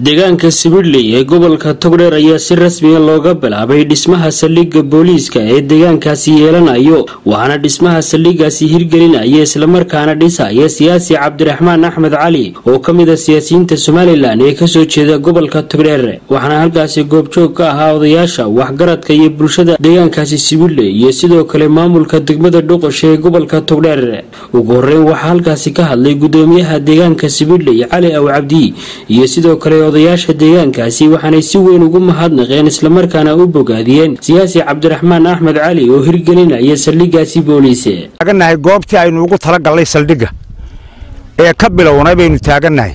deegaanka sibidley ee gobolka togdheer ayaa si rasmiya looga bilaabay dhismaha saldhigga booliiska ee deegaankaasi yeelanayo waxaana dhismaha saldhiggaasi hirgelinaya islamarkaana dhisaya siyaasi cabdiraxmaan axmed cali oo ka mid a siyaasiyiinta somalilan ee kasoo jeeda gobolka togdheer waxaana halkaasi goobjoog ka ahaa odayaasha waxgaradka iyo bulshada deegaankaasi sibidley iyo sidoo kale maamulka degmada dhoqosha ee gobolka togdheer ugu horeyn waxaa halkaasi ka hadlay gudoomiyaha deegaanka sibidley cali aw cabdi iyo sidoo kale odayaasha deegaankaasi waxaanay si weyn ugu mahadnaqeen islamarkaana u bogaadiyeen siyaasi cabdiraxmaan axmed cali oo hirgelinaya saldhiggaasi booliise taagannahay goobtii aynu ugu talagallay saldhigga ee ka bilownay baynu taagannahay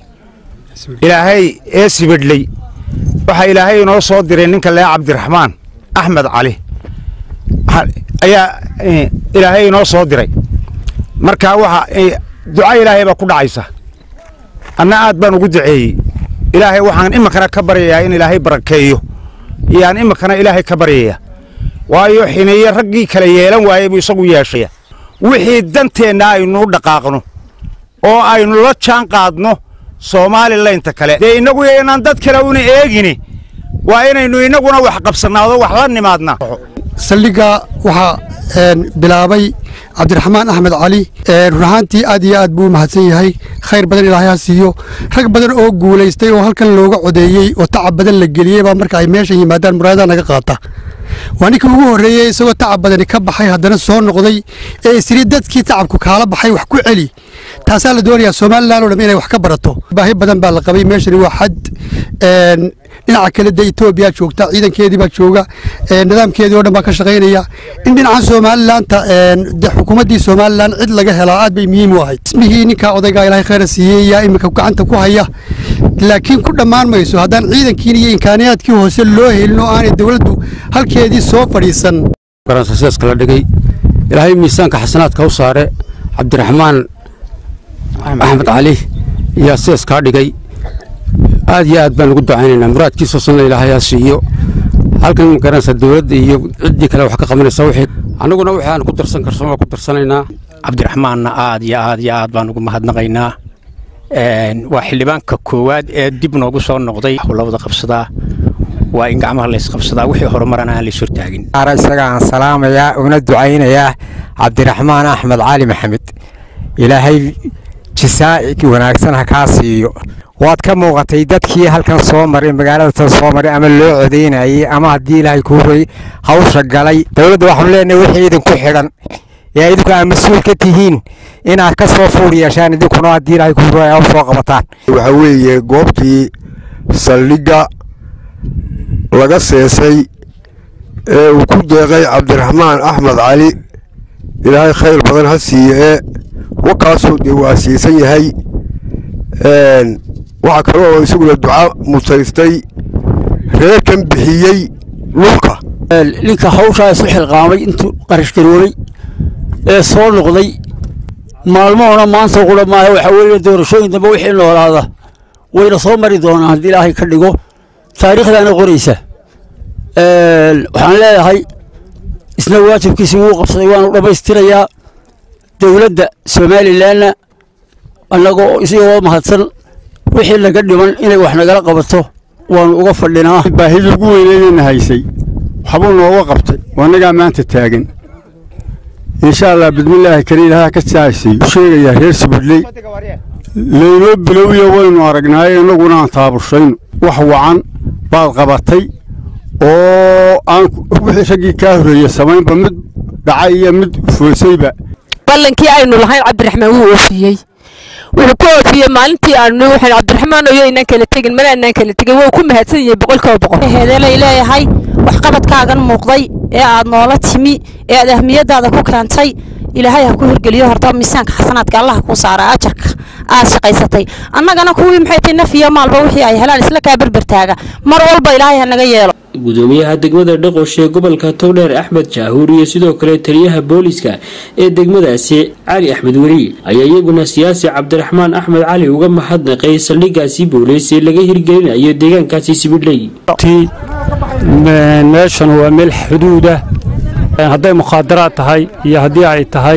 ilaahay ee sibidhley waxaa ilaahay inoo soo diray ninka lee cabdiraxmaan axmed cali ayaa ilaahay inoo soo diray markaa waxa duca ilaahay baa ku dhacaysa anna aad baan ugu duceeyey ilaahay waxaan iminkana ka baryayaa in ilaahay barakeeyo iyaan iminkana ilaahay ka baryaya waayo xineeye raggii kala yeelan waayey buu isagu yeeshaya wixii danteenna aynu u dhaqaaqno oo aynu la jaan qaadno soomalilaynta kale dee innagu inaan dad kale una eegini waa inaynu innaguna wax qabsannaado wax la nimaadnaa saldhigga waxaa bilaabay cabdiraxmaan axmed cali run ahaantii aad iyo aad buu u mahadsan yahay khayr badan ilaahay ha siiyo rag badan oo guulaystay oo halkan looga codeeyey oo tacab badan la geliyey baa marka ay meeshan yimaadaan muraadaha naga qaata waa ninkii ugu horreeyey isagoo tacab badani ka baxay haddana soo noqday ee isiri dadkii tacabku kaala baxay wax ku celi taasaa la doonayaa somalilan oo dham inay wax ka barato baahi badan baa la qabay meeshani waa xad dhinaca kale dee etoobiya joogta ciidankeedii baa jooga nidaamkeedii oo dhan baa ka shaqaynaya in dhinaca somalilaanta de xukuumaddii somalilan cid laga helaa aad bay muhiim u ahayd ismihii ninkaa odaygaa ilaahay khayra siiyey yaa iminka gacanta ku haya laakiin ku dhammaan mayso haddaan ciidankiin iyo imkaaniyaadkii hoose loo helin oo aanay dowladdu halkeedii soo fadhiisan garansaseeska la dhigay ilaahay miisaanka xasanaadka u saare cabdiraxmaan axmed cali yaa seeskaa dhigay aad iyo aad baan ugu ducaynaynaa muraadkiisoo sanna ilaahay ha siiyo halkan magaranaysa dowladda iyo ciddii kale wax ka qabanaysa wixii annaguna wixii aan ku darsan karsan waa ku darsanaynaa cabdiraxmaanna aad iyo aad iyo aad baan ugu mahadnaqaynaa waa xildhibaanka koowaad ee dib noogu soo noqday howlawada qabsadaa waa in gacmaha laysqabsadaa wixii horumarana aan lays hortaagin isaga aan salaamayaa una ducaynayaa cabdiraxmaan axmed cali maxamed ilaahay jisaa'i wanaagsan ha kaa siiyo waad ka muuqatay dadkii halkan soo maray magaalada tan soo maray ama loo codaynayey ama haddii ilaahay kuu roy hawsha galay dowladda waxaanu leenahay wixii idinku xidhan ee idinku aad mas-uul ka tihiin inaad ka soo fuur yeeshaan idinkuna haddii ilaahay kuu roy aa u soo qabataan waxaa weeye goobtii saldhigga laga seesay ee uu ku deeqay cabdiraxmaan axmed cali ilaahay khayr badan ha siiye ee wakaasuu dee waa siisan yahay waxaa kaloo isaguna duca mutaystay reerkan bixiyey dhulka ninka hawshaa isu xilqaamay intuu qarashgaroobay ee soo noqday maalmoona maanta qura maaha waxaa weeye doorashooyin dambe wixii noolaada wayna soo mari doonaan haddii ilaahay ka dhigo taariikhdaana qoraysa waxaan leeyahay isna waajibkiisi wuu qabsaday waanu dhammaystirayaa dowladda somalilanna annagoo isagoo mahadsan wixii naga dhiman inay wax nagala qabato waanu uga fadhinaa baahidii ugu weyneydayna haysay waxbuu nooga qabtay annagaa maanta taagan insha allah bidmillaahi kale ilaaha ka saasay u sheegayaa reer sibidley laynoo bilowya waynu aragnaaye innaguna aan taabushayno wax wacan baad qabatay oo aan wixii raggii kaa horreeye samaynba mid dhacay iyo mid foosayba ballankii aynu lahayn cabdiraxmaan wuu oofiyey wuxuu ku oofiyey maalintii aanu waxaan cabdiraxmaan oyo inaan kala tegin mana anaan kala tegin waa ku mahadsan yihiin boqolkiiba boqol heedelay leeyahay waxqabadkaagan muuqday ee aad noola timi ee aad ahmiyadaada ku keentay ilaahay ha ku hirgeliyo horta miisaanka xasanaadka allah kuu saara ajarka aad shaqaysatay annagana kuwii maxay tahay naf iyo maalba wixii ay helaan isla kaa berbertaaga mar walba ilaahay ha naga yeelo gudoomiyaha degmada dhaqosh ee gobolka togdheer axmed jaahuur iyo sidoo kale taliyaha booliska ee degmadaasi cali axmed weli ayaa iyaguna siyaasi cabdiraxmaan axmed cali uga mahadnaqay saldhiggaasi booliis ee laga hirgelinayo deegaankaasi sibidhley meeshan waa meel xuduudah hadday mukhaadaraad tahay iyo haddii ay tahay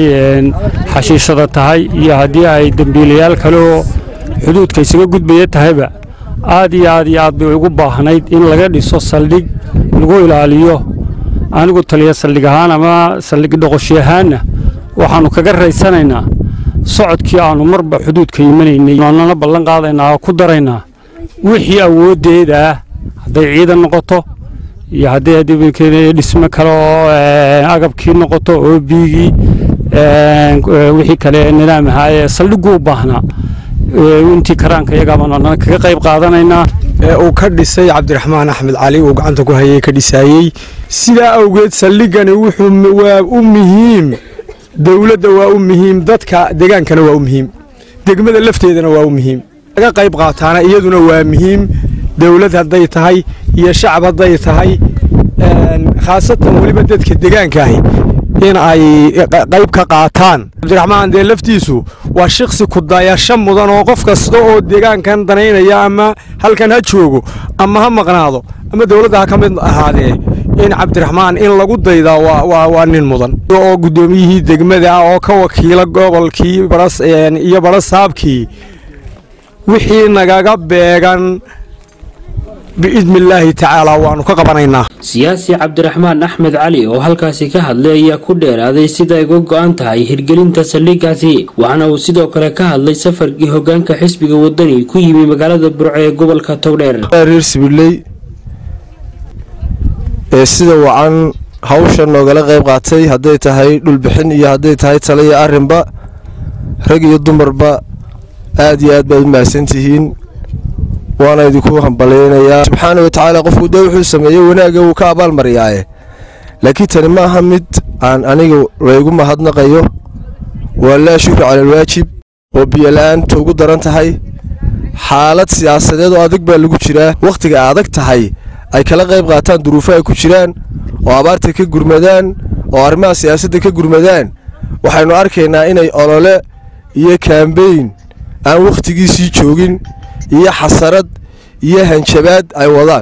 xashiishada tahay iyo haddii ay dembiilayaal kale oo xuduudka isaga gudbaya tahayba aad iyo aad iyo aad bay ugu baahnayd in laga dhiso saldhig lagu ilaaliyo anigu taliya saldhig ahaan ama saldhig dhoqoshi ahaanna waxaannu kaga raysanaynaa socodkii aannu marba xuduudka imanaynay waanana ballan qaadaynaa oo ku daraynaa wixii awooddeeda ah hadday ciidan noqoto iyo hadday dhisme kale oo agabkii noqoto oo biigii wixii kale nidaam ahaa ee saldhiggu u baahnaa intii karaanka iyagaabaan kaga qayb qaadanaynaa ee uu ka dhisay cabdiraxmaan axmed cali uu gacanta ku hayay ka dhisaayey sidaa awgeed saldhigani wuxuu waa u muhiim dowladda waa u muhiim dadka degaankana waa u muhiim degmada lafteedana waa u muhiim laga qayb qaataana iyaduna waa muhiim dowlad hadday tahay iyo shacab hadday tahay khaasatan weliba dadka degaankaahi in ay qayb ka qaataan cabdiraxmaan dee laftiisu waa shiksi kudayasho mudan oo qof kasta oo deegaankan danaynaya ama halkan ha joogo ama ha maqnaado ama dowladda ha ka mid ahaadee in cabdiraxmaan in lagu daydaa waa nin mudan oo guddoomiyihii degmada ah oo ka wakiila gobolkii iyo barasaabkii wixii nagaga beegan biidni illaahi tacaala waannu ka qabanaynaa siyaasi cabdiraxmaan axmed cali oo halkaasi ka hadlay ayaa ku dheeraaday sida ay uga go'an tahay hirgelinta saldhiggaasi waxaana uu sidoo kale ka hadlay safarkii hoggaanka xisbiga waddani ku yimi magaalada burco ee gobolka togdheer reer sibiley ee sida wacan hawsha noogala qayb qaatay hadday tahay dhulbixin iyo hadday tahay tale iyo arrinba rag iyo dumarba aad iyo aad baad u mahadsantihiin waana idinku hambalaynayaa subxaana wa tacaala qofku dee wuxuu sameeyey wanaagga wuu ka abaalmariyaaye laakiin tani ma aha mid aan aniga laygu mahadnaqayo waa laa shukri cala alwaajib oo biyola'aantu ugu daran tahay xaalad siyaasadeed oo adag baa lagu jiraa wakhtiga adag tahay ay kala qayb qaataan duruufo ay ku jiraan oo abaarta ka gurmadaan oo arrimaha siyaasadda ka gurmadaan waxaynu arkaynaa inay olole iyo kaambeyn aan wakhtigiisii joogin iyo xasarad iyo hanjabaad ay wadaan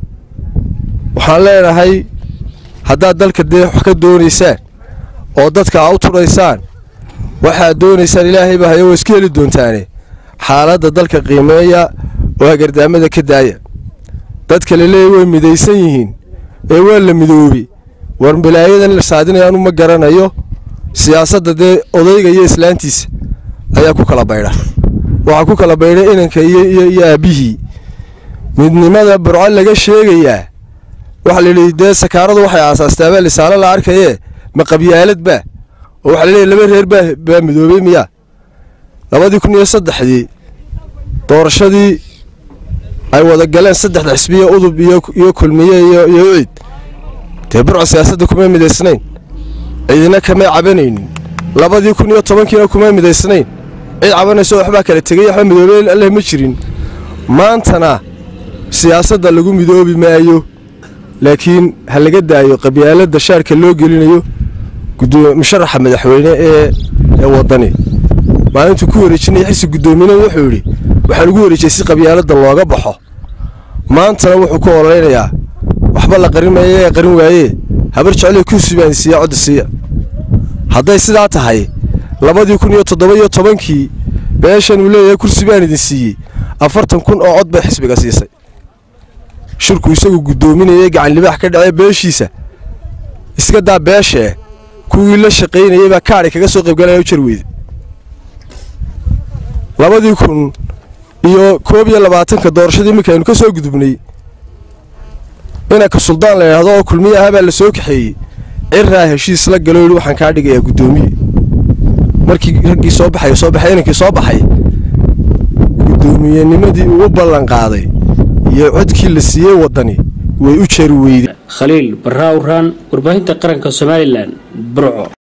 waxaan leenahay haddaad dalka dee wax ka doonaysaan oo dadka a u tudhaysaan waxaad doonaysaan ilaahayba hayo waa iska heli doontaane xaaladda dalka qiimeeya oo hagardaamada ka daaya dadka la leeya way midaysan yihiin ee waa la midoobi war balaayadan la saadinayaanu ma garanayo siyaasadda dee odayga iyo islaantiisa ayaa ku kala baydha waxaa ku kala baydhay inanka iyo aabbihii midnimada burco laga sheegayaa waxaa layidhi dee sakaaradu waxay aasaastaabaa lisaalo la arkayee ma qabyaalad baa oo waxaa laleeyahy laba reer baa midoobey miyaa labadii kun iyo saddexdii doorashadii ay wada galeen saddexda xisbiya udub iyo kulmiye iyo ucid dee burco siyaasadda kumay midaysnayn ciidina kamay cabanaynin labadii kun iyo tobankiina kumay midaysnayn cid cabanayso waxbaa kala tegay waxba midoobey alleh ma jirin maantana siyaasadda lagu midoobi maayo laakiin ha laga daayo qabyaaladda shaarka loo gelinayo musharaxa madaxweyne ee waddani maalintuu ku wareejinaya xisi guddoominada wuxuu yidhi waxaan ugu wareejiyey si qabyaaladda looga baxo maantana wuxuu ku ololeynayaa waxba la qarin maaye ee qarin waayee habar jeclee kursi baan siiya codda siiya hadday sidaa tahay labadii kun iyo toddoba iyo tobankii beeshan uu leeyahay kursi baan idin siiyey afartan kun oo cod bay xisbiga siisay shirku isagu guddoominayay gacan libaax ka dhacee beeshiisa iska daa beeshee kuwii la shaqaynayay baa kaadhi kaga soo qaybgalaya u jar weyde labadii kun iyo koob iyo labaatanka doorashadii iminka aynu ka soo gudubnay inanka suldaan la yidhaahdo oo kulmiye ahaa baa la soo kaxeeyey ciraa heshiis la galo yidhi waxaan kaa dhigayaa guddoomiye markii raggii soo baxay soo baxay inankii soo baxay guddoomiyennimadii uu u ballan qaaday iyo codkii la siiyey waddani way u jari weyde khaliil barraa uraan warbaahinta qaranka somalilan burco